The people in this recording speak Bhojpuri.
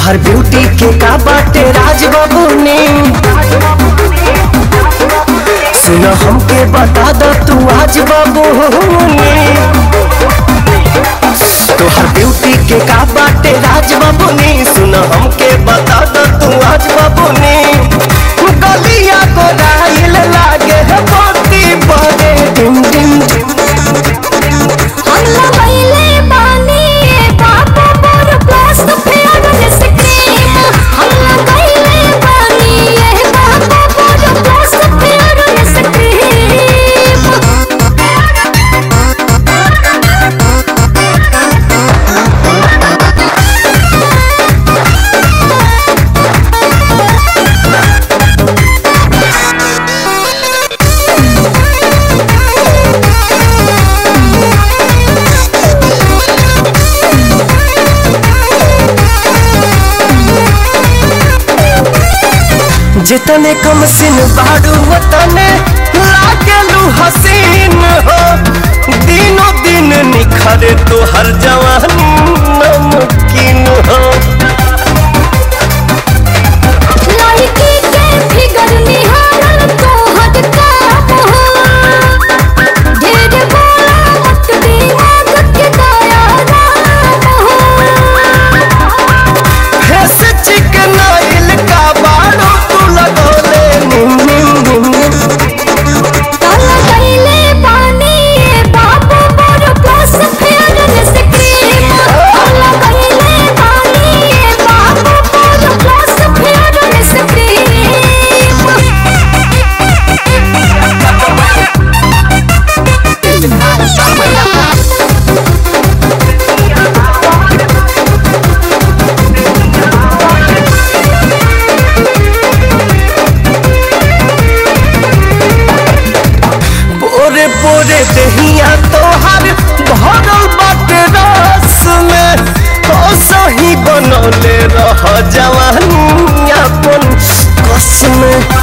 तोहर ब्यूटी के का बाटे राज बाबू ने सुन हमके बता दो तू आज बाबू ने तोहर ब्यूटी के का बाटे राज बाबू ने सुन हमके बता दो तू आज बाबू ने गलिया को राइल लागे है मोती बड़े डिम डिम डिम हम लबैले बानी ए बाबू मोर प्लस फेयरनेस क्रीम हम लबैले बानी ए बाबू मोर प्लस फेयरनेस जितने कम सिन बाड़ू वतने लागलू हसीन हो दिनों दिन निखरे तो हर जवानी नमकीन हो लड़की के फिगर निहारल तो हद काम हो ढेर बोला मत दिमाग के दया राम हो फेस चिकनाइल का बाड़ू तू लगोले निम निम निम काला गईले पानी ए बाबू मोर प्लस फेयरनेस क्रीम काला गईले पानी ए बाबू मोर प्लस फेयरनेस क्रीम पोरे पोरे दहिया तोहर भरल बाटे रस में ओ सही बनौले रह जवानी अपन कस में